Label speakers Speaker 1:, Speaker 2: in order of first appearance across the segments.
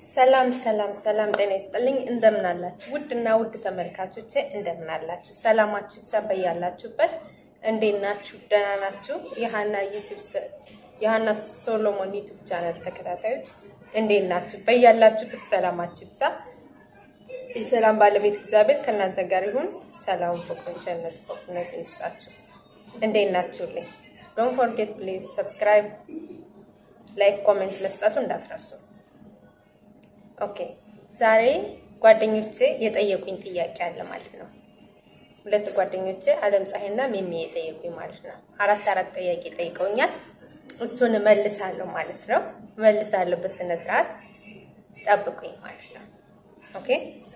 Speaker 1: ሰላም ሰላም ሰላም፣ ጤና ይስጥልኝ። እንደምን አላችሁ? ውድና ውድ ተመልካቾቼ እንደምን አላችሁ? ሰላማችሁ ይብዛ በያላችሁበት። እንዴት ናችሁ? ደህና ናችሁ? የሀና ዩቲዩብ የሀና ሶሎሞን ዩቲዩብ ቻናል ተከታታዮች እንዴት ናችሁ? በያላችሁበት ሰላማችሁ ይብዛ። የሰላም ባለቤት እግዚአብሔር ከእናንተ ጋር ይሁን። ሰላም፣ ፍቅር፣ ቸርነት፣ በጎነት ይስጣችሁ። እንዴት ናችሁልኝ? ዶንት ፎርጌት ፕሊዝ ሰብስክራይብ፣ ላይክ፣ ኮሜንት መስጠቱ እንዳትረሱ። ኦኬ ዛሬ ጓደኞቼ የጠየቁኝ ጥያቄ አለ ማለት ነው። ሁለት ጓደኞቼ አለም ፀሐይና ሚሚ የጠየቁኝ ማለት ነው። አራት አራት ጥያቄ ጠይቀውኛል። እሱን እመልሳለሁ ማለት ነው። እመልሳለሁ በስነ ስርዓት ጠብቁኝ ማለት ነው። ኦኬ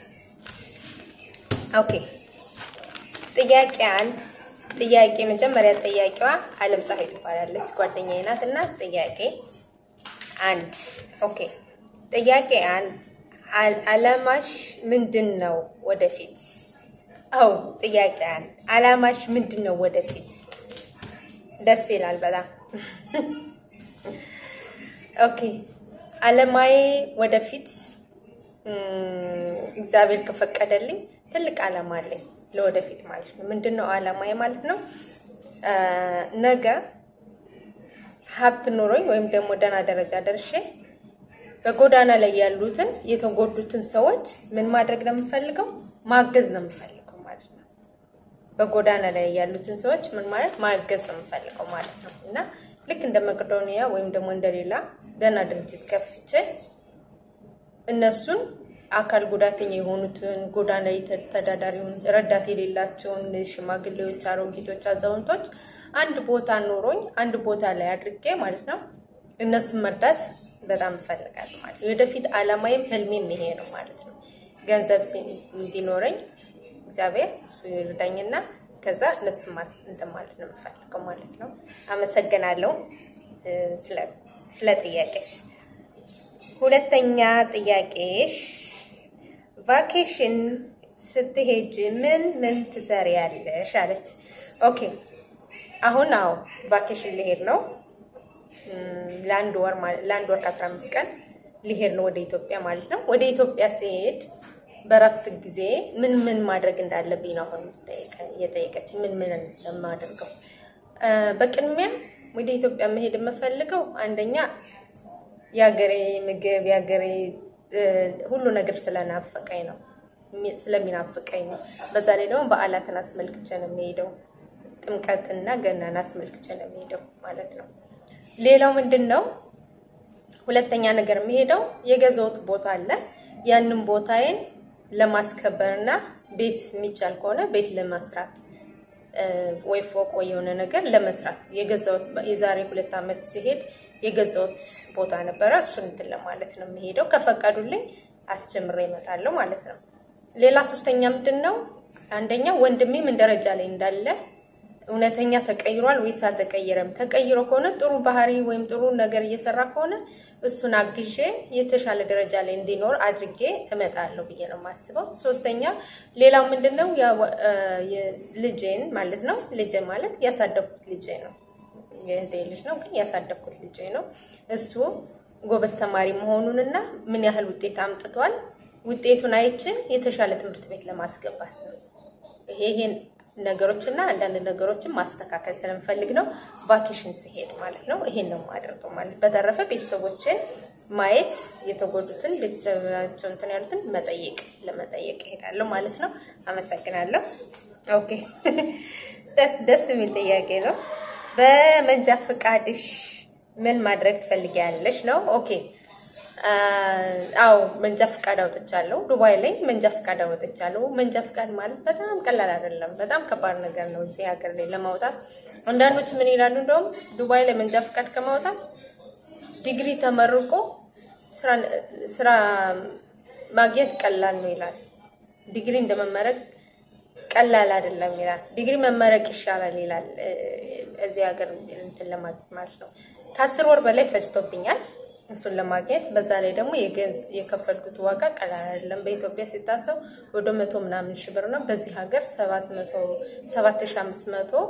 Speaker 1: ኦኬ። ጥያቄ አንድ ጥያቄ መጀመሪያ ጠያቂዋ አለም ፀሐይ ትባላለች ጓደኛዬ ናት እና ጥያቄ አንድ ኦኬ ጥያቄ አንድ አላማሽ ምንድን ነው ወደፊት? አው ጥያቄ አንድ አላማሽ ምንድን ነው ወደፊት? ደስ ይላል በጣም ኦኬ። አለማዬ ወደፊት እግዚአብሔር ከፈቀደልኝ ትልቅ አላማ አለኝ ለወደፊት ማለት ነው። ምንድን ነው አላማዬ ማለት ነው? ነገ ሀብት ኖሮኝ ወይም ደግሞ ደህና ደረጃ ደርሼ በጎዳና ላይ ያሉትን የተጎዱትን ሰዎች ምን ማድረግ ነው የምፈልገው? ማገዝ ነው የምፈልገው ማለት ነው። በጎዳና ላይ ያሉትን ሰዎች ምን ማለት ማገዝ ነው የምፈልገው ማለት ነው። እና ልክ እንደ መቄዶንያ ወይም ደግሞ እንደሌላ ደህና ድርጅት ከፍቼ እነሱን አካል ጉዳተኛ የሆኑትን ጎዳና ተዳዳሪውን ረዳት የሌላቸውን ሽማግሌዎች፣ አሮጊቶች፣ አዛውንቶች አንድ ቦታ ኖሮኝ አንድ ቦታ ላይ አድርጌ ማለት ነው እነሱን መርዳት በጣም እፈልጋለሁ ማለት ነው። ወደፊት አላማዬም ህልሜም ይሄ ነው ማለት ነው። ገንዘብ እንዲኖረኝ እግዚአብሔር እሱ ይርዳኝና ከዛ እነሱ እንትን ማለት ነው የምፈልገው ማለት ነው። አመሰግናለሁ ስለ ጥያቄሽ። ሁለተኛ ጥያቄሽ ቫኬሽን ስትሄጅ ምን ምን ትሰሪያለሽ አለች። ኦኬ አሁን አዎ ቫኬሽን ልሄድ ነው ለአንድ ወር ለአንድ ወር ከአስራ አምስት ቀን ሊሄድ ነው ወደ ኢትዮጵያ ማለት ነው። ወደ ኢትዮጵያ ሲሄድ በረፍት ጊዜ ምን ምን ማድረግ እንዳለብኝ ነው አሁን የጠየቀች። ምን ምን ለማደርገው በቅድሚያ ወደ ኢትዮጵያ መሄድ የምፈልገው አንደኛ የሀገሬ ምግብ የሀገሬ ሁሉ ነገር ስለናፈቀኝ ነው ስለሚናፍቀኝ ነው። በዛ ላይ ደግሞ በዓላትን አስመልክቼ ነው የሚሄደው። ጥምቀትና ገናን አስመልክቼ ነው የሚሄደው ማለት ነው። ሌላው ምንድን ነው? ሁለተኛ ነገር የሚሄደው የገዛሁት ቦታ አለ። ያንን ቦታዬን ለማስከበርና ቤት የሚቻል ከሆነ ቤት ለመስራት ወይ ፎቅ ወይ የሆነ ነገር ለመስራት የገዛሁት የዛሬ ሁለት ዓመት ሲሄድ የገዛሁት ቦታ ነበረ። እሱን እንትን ለማለት ነው የሚሄደው። ከፈቀዱልኝ አስጀምሬ እመጣለሁ ማለት ነው። ሌላ ሶስተኛ ምንድን ነው? አንደኛ ወንድሜ ምን ደረጃ ላይ እንዳለ እውነተኛ ተቀይሯል ወይስ አልተቀየረም? ተቀይሮ ከሆነ ጥሩ ባህሪ ወይም ጥሩ ነገር እየሰራ ከሆነ እሱን አግዤ የተሻለ ደረጃ ላይ እንዲኖር አድርጌ እመጣለሁ ብዬ ነው የማስበው። ሶስተኛ ሌላው ምንድን ነው ልጄን ማለት ነው። ልጄ ማለት ያሳደግኩት ልጄ ነው። የእህቴ ልጅ ነው፣ ግን ያሳደግኩት ልጄ ነው። እሱ ጎበዝ ተማሪ መሆኑንና ምን ያህል ውጤት አምጥቷል ውጤቱን አይቼ የተሻለ ትምህርት ቤት ለማስገባት ነው ይሄ ይሄን ነገሮችና አንዳንድ ነገሮችን ማስተካከል ስለምፈልግ ነው ቫኬሽን ሲሄድ ማለት ነው። ይሄን ነው የማደርገው ማለት። በተረፈ ቤተሰቦችን ማየት የተጎዱትን ቤተሰባቸው እንትን ያሉትን መጠየቅ ለመጠየቅ እሄዳለሁ ማለት ነው። አመሰግናለሁ። ኦኬ ደስ የሚል ጥያቄ ነው። በመንጃ ፈቃድሽ ምን ማድረግ ትፈልጊያለሽ ነው? ኦኬ አዎ መንጃ ፈቃድ አውጥቻለሁ። ዱባይ ላይ መንጃ ፈቃድ አውጥቻለሁ። መንጃ ፈቃድ ማለት በጣም ቀላል አይደለም፣ በጣም ከባድ ነገር ነው እዚህ ሀገር ላይ ለማውጣት። አንዳንዶች ምን ይላሉ? እንደውም ዱባይ ላይ መንጃ ፈቃድ ከማውጣት ዲግሪ ተመርቆ ስራ ማግኘት ቀላል ነው ይላል። ዲግሪ እንደመመረቅ ቀላል አይደለም ይላል። ዲግሪ መመረቅ ይሻላል ይላል እዚህ ሀገር እንትን ለማግኘት ማለት ነው። ከአስር ወር በላይ ፈጅቶብኛል እሱን ለማግኘት በዛ ላይ ደግሞ የከፈልኩት ዋጋ ቀላል አይደለም። በኢትዮጵያ ሲታሰብ ወደ መቶ ምናምን ሺህ ብር ነው። በዚህ ሀገር ሰባት ሺህ አምስት መቶ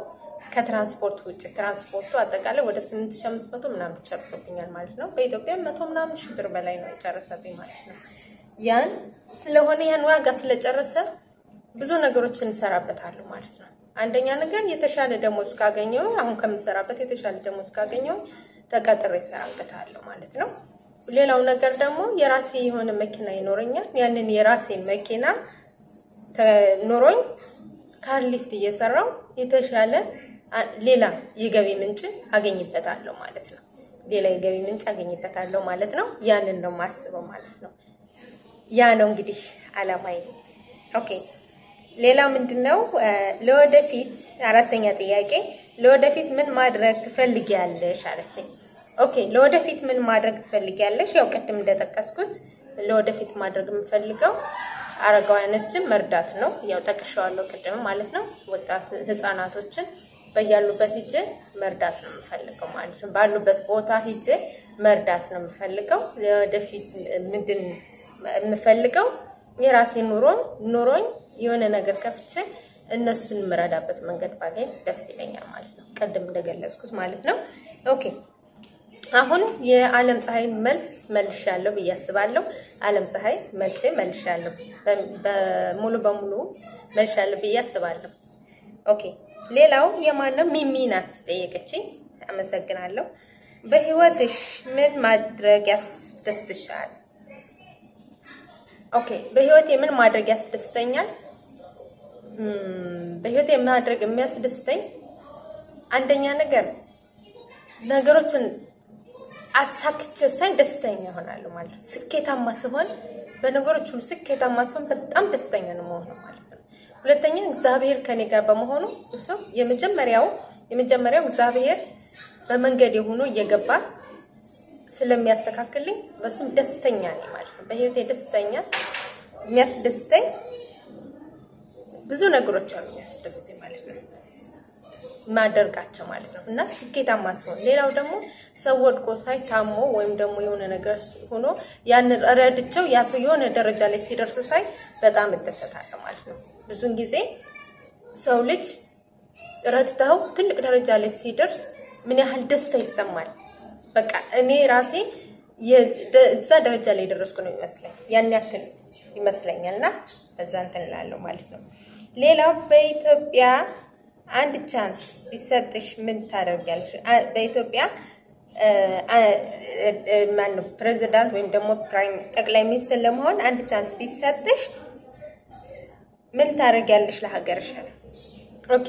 Speaker 1: ከትራንስፖርት ውጭ ትራንስፖርቱ አጠቃላይ ወደ 8500 ምናምን ጨርሶብኛል ማለት ነው። በኢትዮጵያ መቶ ምናምን ሺህ ብር በላይ ነው የጨረሰብኝ ማለት ነው። ያን ስለሆነ ያን ዋጋ ስለጨረሰ ብዙ ነገሮችን እንሰራበታለሁ ማለት ነው። አንደኛ ነገር የተሻለ ደሞዝ ካገኘው አሁን ከምሰራበት የተሻለ ደሞዝ ካገኘው ተቀጥሬ እሰራበታለሁ ማለት ነው። ሌላው ነገር ደግሞ የራሴ የሆነ መኪና ይኖረኛል። ያንን የራሴ መኪና ኖሮኝ ካር ሊፍት እየሰራው የተሻለ ሌላ የገቢ ምንጭ አገኝበታለሁ ማለት ነው። ሌላ የገቢ ምንጭ አገኝበታለሁ ማለት ነው። ያንን ነው ማስበው ማለት ነው። ያ ነው እንግዲህ አላማዬ። ኦኬ ሌላ ምንድን ነው ለወደፊት አራተኛ ጥያቄ ለወደፊት ምን ማድረግ ትፈልጊያለሽ አለችኝ። ኦኬ ለወደፊት ምን ማድረግ ትፈልጊያለሽ? ያው ቅድም እንደጠቀስኩት ለወደፊት ማድረግ የምፈልገው አረጋውያኖችን መርዳት ነው። ያው ጠቅሻዋለሁ ቅድም ማለት ነው። ወጣት ህፃናቶችን በያሉበት ሂጄ መርዳት ነው የምፈልገው ማለት ነው። ባሉበት ቦታ ሂጄ መርዳት ነው የምፈልገው። ለወደፊት ምንድን የምፈልገው የራሴ ኑሮ ኑሮኝ የሆነ ነገር ከፍቼ እነሱን የምረዳበት መንገድ ባገኝ ደስ ይለኛል ማለት ነው። ቅድም እንደገለጽኩት ማለት ነው። ኦኬ አሁን የዓለም ፀሐይን መልስ መልሻለሁ ብዬ አስባለሁ። ዓለም ፀሐይ መልሴ መልሻለሁ፣ በሙሉ በሙሉ መልሻለሁ ብዬ አስባለሁ። ኦኬ ሌላው የማነው ሚሚ ናት ጠየቀችኝ። አመሰግናለሁ። በህይወትሽ ምን ማድረግ ያስደስትሻል? ኦኬ በህይወቴ ምን ማድረግ ያስደስተኛል? በህይወቴ ማድረግ የሚያስደስተኝ አንደኛ ነገር ነገሮችን አሳክቼ ሳይ ደስተኛ እሆናለሁ ማለት ነው። ስኬታማ ስሆን በነገሮች ሁሉ ስኬታማ ስሆን በጣም ደስተኛ ነው መሆነው ማለት ነው። ሁለተኛ እግዚአብሔር ከኔ ጋር በመሆኑ እሱ የመጀመሪያው የመጀመሪያው እግዚአብሔር በመንገድ የሆኑ እየገባ ስለሚያስተካክልኝ በሱም ደስተኛ ነኝ ማለት ነው። በህይወቴ ደስተኛ የሚያስደስተኝ ብዙ ነገሮች አሉ የሚያስደስተኝ ማለት ነው ማደርጋቸው ማለት ነው እና ስኬታማ ሲሆን፣ ሌላው ደግሞ ሰው ወድቆ ሳይ ታሞ ወይም ደግሞ የሆነ ነገር ሆኖ ያንን ረድቸው ያ ሰው የሆነ ደረጃ ላይ ሲደርስ ሳይ በጣም እደሰታለሁ ማለት ነው። ብዙን ጊዜ ሰው ልጅ ረድተው ትልቅ ደረጃ ላይ ሲደርስ ምን ያህል ደስታ ይሰማል። በቃ እኔ ራሴ እዛ ደረጃ ላይ የደረስኩ ነው ይመስለኝ ያን ያክል ይመስለኛል እና በዛ እንትን እላለሁ ማለት ነው። ሌላው በኢትዮጵያ አንድ ቻንስ ቢሰጥሽ ምን ታደርጊያለሽ? በኢትዮጵያ ማነው ፕሬዚዳንት ወይም ደግሞ ፕራይም ጠቅላይ ሚኒስትር ለመሆን አንድ ቻንስ ቢሰጥሽ ምን ታደርጊያለሽ ለሀገርሽ? ኦኬ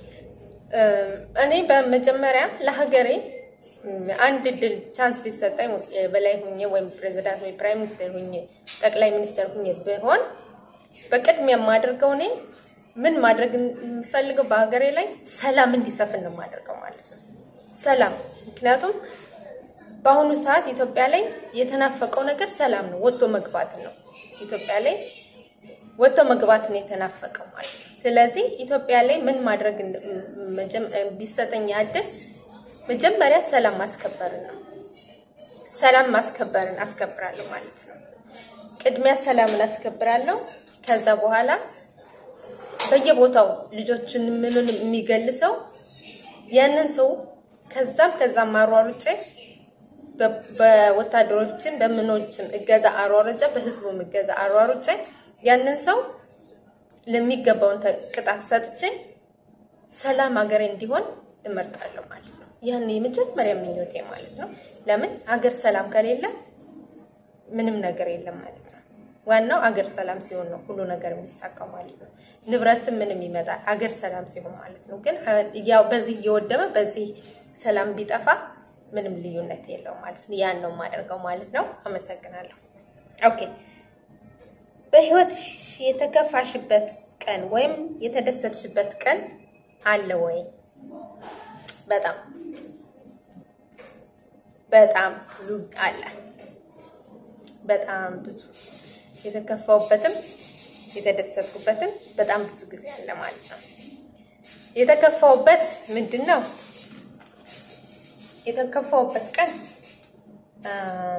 Speaker 1: እኔ በመጀመሪያ ለሀገሬ አንድ ድል ቻንስ ቢሰጠኝ በላይ ሁኜ ወይም ፕሬዚዳንት ወይ ፕራይም ሚኒስትር ሁኜ ጠቅላይ ሚኒስትር ሁኜ ብሆን በቅድሚያ የማደርገው እኔ ምን ማድረግ የምፈልገው በሀገሬ ላይ ሰላም እንዲሰፍን ነው የማደርገው ማለት ነው። ሰላም ምክንያቱም በአሁኑ ሰዓት ኢትዮጵያ ላይ የተናፈቀው ነገር ሰላም ነው፣ ወጥቶ መግባት ነው። ኢትዮጵያ ላይ ወጥቶ መግባት ነው የተናፈቀው ማለት ነው። ስለዚህ ኢትዮጵያ ላይ ምን ማድረግ ቢሰጠኝ ያድል መጀመሪያ ሰላም ማስከበርን ነው። ሰላም ማስከበርን አስከብራለሁ ማለት ነው። ቅድሚያ ሰላምን አስከብራለሁ። ከዛ በኋላ በየቦታው ልጆችን ምኑን የሚገልሰው ያንን ሰው ከዛም ከዛም አሯሩጬ በወታደሮችን በምኖችም እገዛ አሯሩጬ በህዝቡም እገዛ አሯሩጬ ያንን ሰው ለሚገባውን ቅጣት ሰጥቼ ሰላም ሀገሬ እንዲሆን እመርጣለሁ ማለት ነው። ያን የመጀመሪያ ምኞቴ ማለት ነው። ለምን ሀገር ሰላም ከሌለ ምንም ነገር የለም ማለት ነው። ዋናው አገር ሰላም ሲሆን ነው ሁሉ ነገር የሚሳካው ማለት ነው። ንብረትም ምንም ይመጣል አገር ሰላም ሲሆን ማለት ነው። ግን ያው በዚህ እየወደመ በዚህ ሰላም ቢጠፋ ምንም ልዩነት የለውም ማለት ነው። ያን ነው የማደርገው ማለት ነው። አመሰግናለሁ። ኦኬ በህይወትሽ የተከፋሽበት ቀን ወይም የተደሰትሽበት ቀን አለ ወይ? በጣም በጣም ብዙ አለ። በጣም ብዙ የተከፋውበትም የተደሰትኩበትም በጣም ብዙ ጊዜ አለ ማለት ነው። የተከፋውበት ምንድን ነው? የተከፋውበት ቀን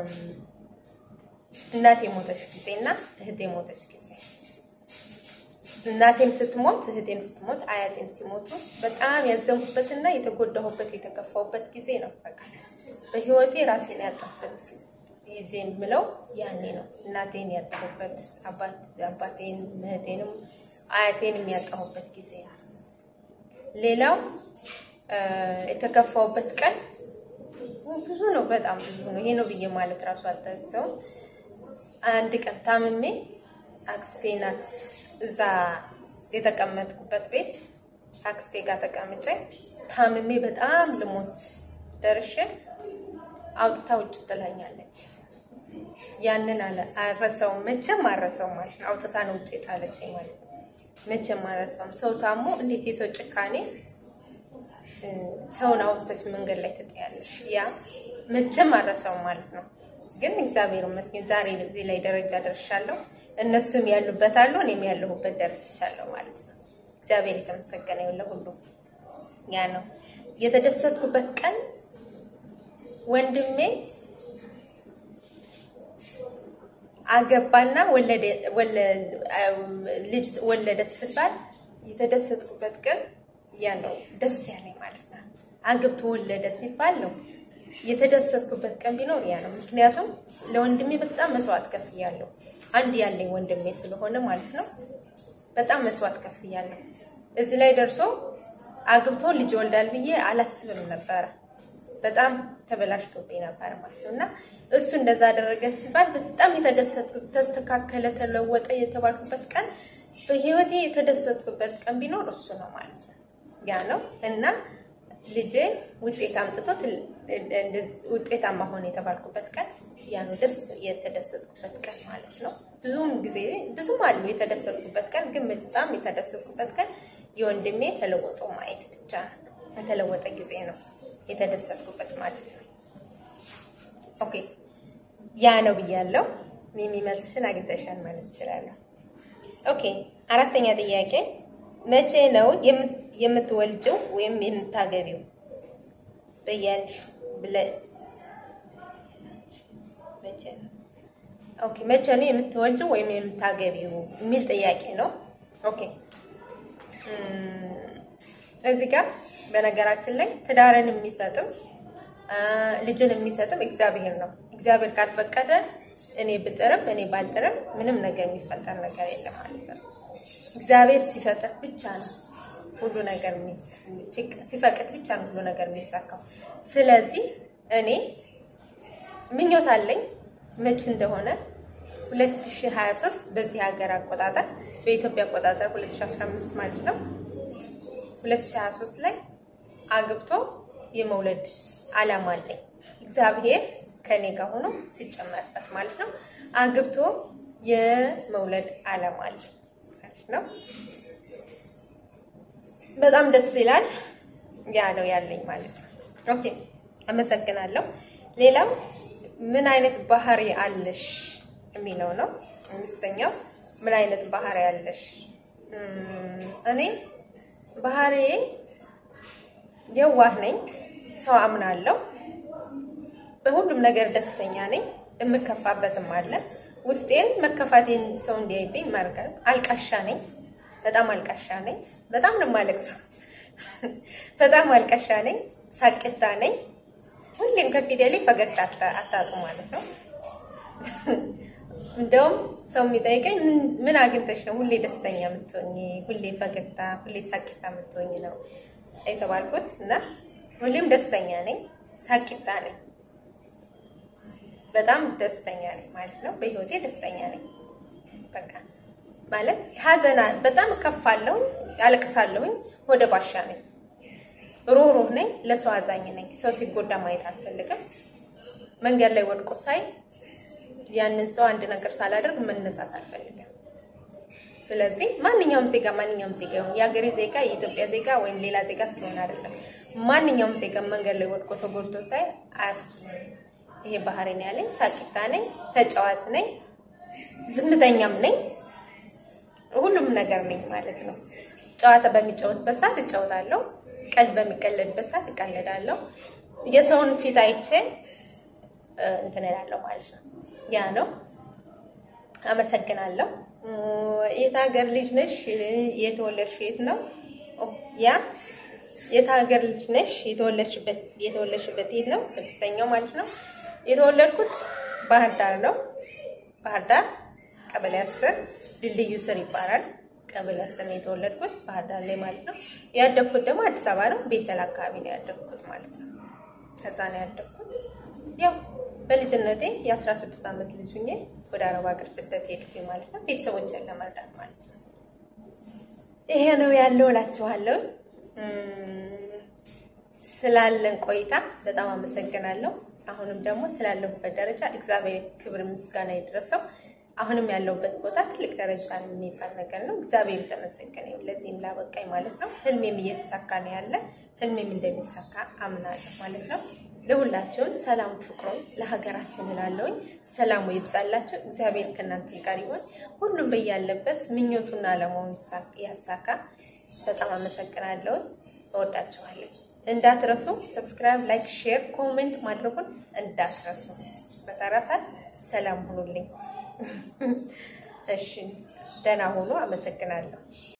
Speaker 1: እናት የሞተች ጊዜ እና እህት የሞተች ጊዜ እናቴም ስትሞት እህቴም ስትሞት አያቴም ሲሞቱ በጣም ያዘንኩበትና የተጎዳሁበት የተከፋሁበት ጊዜ ነው። በቃ በህይወቴ ራሴን ያጣሁበት ጊዜ የምለው ያኔ ነው። እናቴን ያጣሁበት፣ አባቴን፣ እህቴንም አያቴንም ያጣሁበት ጊዜ ነው። ሌላው የተከፋሁበት ቀን ብዙ ነው፣ በጣም ብዙ ነው። ይሄ ነው ብዬ ማለት ራሱ አልጠቅሰውም። አንድ ቀን ታምሜ አክስቴ ናት እዛ የተቀመጥኩበት ቤት አክስቴ ጋር ተቀምጬ ታምሜ በጣም ልሞት ደርሼ አውጥታ ውጭ ትላኛለች። ያንን አለ አረሰውም፣ መቼም አረሰውም ማለት ነው። አውጥታ ነው ውጭ የጣለችኝ ማለት ነው። መቼም አረሰውም። ሰው ታሞ እንዴት የሰው ጭካኔ ሰውን አውጥተሽ መንገድ ላይ ትጥያለሽ። ያ መቼም አረሰውም ማለት ነው። ግን እግዚአብሔር ይመስገን ዛሬ እዚህ ላይ ደረጃ ደርሻለሁ። እነሱም ያሉበት አሉ፣ እኔም ያለሁበት ደርሻለሁ ማለት ነው። እግዚአብሔር የተመሰገነ ይሁን ለሁሉ። ያ ነው የተደሰትኩበት ቀን። ወንድሜ አገባና ልጅ ወለደ ስባል የተደሰትኩበት ቀን ያ ነው። ደስ ያለኝ ማለት ነው። አግብቶ ወለደ ሲባል ነው የተደሰትኩበት ቀን ቢኖር ያ ነው። ምክንያቱም ለወንድሜ በጣም መስዋዕት ከፍያለሁ። አንድ ያለኝ ወንድሜ ስለሆነ ማለት ነው። በጣም መስዋዕት ከፍያለሁ። እዚህ ላይ ደርሶ አግብቶ ልጅ ወልዳል ብዬ አላስብም ነበረ። በጣም ተበላሽቶብኝ ነበር ማለት ነው። እና እሱ እንደዛ አደረገ ሲባል በጣም የተደሰትኩት ተስተካከለ፣ ተለወጠ የተባልኩበት ቀን በህይወቴ የተደሰትኩበት ቀን ቢኖር እሱ ነው ማለት ነው። ያ ነው እና ልጄ ውጤት አምጥቶ ውጤታማ ሆነ የተባልኩበት ቀን ያ ነው ደስ የተደሰትኩበት ቀን ማለት ነው። ብዙም ጊዜ ብዙም አሉ የተደሰትኩበት ቀን፣ ግን በጣም የተደሰትኩበት ቀን የወንድሜ ተለወጦ ማየት ብቻ ነው። የተለወጠ ጊዜ ነው የተደሰትኩበት ማለት ነው። ኦኬ ያ ነው ብያለሁ። የሚመስልሽን አግኝተሻል ማለት እችላለሁ። ኦኬ አራተኛ ጥያቄ መቼ ነው የምትወልጂው ወይም የምታገቢው? በያልሽ መቼ ነው ኦኬ መቼ ነው የምትወልጂው ወይም የምታገቢው የሚል ጥያቄ ነው። ኦኬ እዚህ ጋር በነገራችን ላይ ትዳርን የሚሰጥም ልጅን የሚሰጥም እግዚአብሔር ነው። እግዚአብሔር ካልፈቀደ እኔ ብጥርም እኔ ባልጥርም ምንም ነገር የሚፈጠር ነገር የለም ማለት ነው። እግዚአብሔር ሲፈጥር ብቻ ነው ሁሉ ነገር ሲፈቅድ ብቻ ነው ሁሉ ነገር የሚሳካው። ስለዚህ እኔ ምኞት አለኝ መች እንደሆነ 2023 በዚህ ሀገር አቆጣጠር በኢትዮጵያ አቆጣጠር 2015 ማለት ነው 2023 ላይ አግብቶ የመውለድ አላማ አለኝ። እግዚአብሔር ከኔ ጋር ሆኖ ሲጨመርበት ማለት ነው አግብቶ የመውለድ አላማ አለ ማለት ነው። በጣም ደስ ይላል። ያ ነው ያለኝ ማለት ነው። ኦኬ አመሰግናለሁ። ሌላው ምን አይነት ባህሪ አለሽ የሚለው ነው። አምስተኛው ምን አይነት ባህሪ አለሽ? እኔ ባህሪዬ የዋህ ነኝ። ሰው አምናለሁ። በሁሉም ነገር ደስተኛ ነኝ። የምከፋበትም አለ። ውስጤን መከፋቴን ሰው እንዲያይብኝ ማርጋል። አልቃሻ ነኝ። በጣም አልቃሻ ነኝ። በጣም ነው የማለቅሰው። በጣም አልቃሻ ነኝ። ሳቅታ ነኝ። ሁሌም ከፊቴ ላይ ፈገግታ አታጡ ማለት ነው። እንደውም ሰው የሚጠይቀኝ ምን አግኝተሽ ነው ሁሌ ደስተኛ የምትሆኝ፣ ሁሌ ፈገግታ፣ ሁሌ ሳቂታ የምትሆኝ ነው የተባልኩት እና ሁሌም ደስተኛ ነኝ፣ ሳቂታ ነኝ፣ በጣም ደስተኛ ነኝ ማለት ነው። በህይወቴ ደስተኛ ነኝ። በቃ ማለት ሀዘና በጣም ከፋለሁኝ፣ አለቅሳለሁኝ፣ ወደ ባሻ ነኝ፣ ሩህሩህ ነኝ፣ ለሰው አዛኝ ነኝ። ሰው ሲጎዳ ማየት አልፈልግም። መንገድ ላይ ወድቆ ሳይ ያንን ሰው አንድ ነገር ሳላደርግ መነሳት አልፈልግም። ስለዚህ ማንኛውም ዜጋ ማንኛውም ዜጋ ይሁን የሀገሬ ዜጋ የኢትዮጵያ ዜጋ ወይም ሌላ ዜጋ ስለሆነ አይደለም። ማንኛውም ዜጋ መንገድ ላይ ወድቆ ተጎድቶ ሳይ አያስችለኝም። ይሄ ባህሪ ነው ያለኝ። ሳቂታ ነኝ፣ ተጫዋች ነኝ፣ ዝምተኛም ነኝ፣ ሁሉም ነገር ነኝ ማለት ነው። ጨዋታ በሚጫወትበት ሰዓት እጫወታለሁ፣ ቀልድ በሚቀለድበት ሰዓት እቀልዳለሁ። የሰውን ፊት አይቼ እንትን እላለሁ ማለት ነው። ያ ነው። አመሰግናለሁ። የት ሀገር ልጅ ነሽ? የተወለድሽ የት ነው? ያ የት ሀገር ልጅ ነሽ? የተወለድሽበት የተወለድሽበት የት ነው? ስድስተኛው ማለት ነው። የተወለድኩት ባህር ዳር ነው። ባህር ዳር ቀበሌ አስር ድልድዩ ስር ይባላል። ቀበሌ አስር ነው የተወለድኩት ባህር ዳር ላይ ማለት ነው። ያደግኩት ደግሞ አዲስ አበባ ነው። ቤተል አካባቢ ነው ያደግኩት ማለት ነው። ከዛ ነው ያደግኩት። ያው በልጅነቴ የአስራ ስድስት ዓመት ልጅ ሁኜ ወደ አረብ ሀገር ስደት ሄድኩኝ ማለት ነው። ቤተሰቦችን ለመርዳት ማለት ነው። ይሄ ነው ያለው እላችኋለሁ። ስላለን ቆይታ በጣም አመሰግናለሁ። አሁንም ደግሞ ስላለሁበት ደረጃ እግዚአብሔር ክብር ምስጋና ይድረሰው። አሁንም ያለሁበት ቦታ ትልቅ ደረጃ የሚባል ነገር ነው። እግዚአብሔር የተመሰገነ ይሁን ለዚህም ላበቃኝ ማለት ነው። ህልሜም እየተሳካ ነው ያለ ህልሜም እንደሚሳካ አምናለሁ ማለት ነው። ለሁላችሁም ሰላም ፍቅሩን ለሀገራችን እላለሁኝ። ሰላሙ ይብዛላችሁ። እግዚአብሔር ከእናንተ ጋር ይሆን። ሁሉም በያለበት ምኞቱና አለማውን ያሳካ። በጣም አመሰግናለሁ። እወዳችኋለሁ። እንዳትረሱ ሰብስክራይብ፣ ላይክ፣ ሼር፣ ኮሜንት ማድረጉን እንዳትረሱ። በተረፈ ሰላም ሁኑልኝ። እሺ፣ ደህና ሁኑ። አመሰግናለሁ።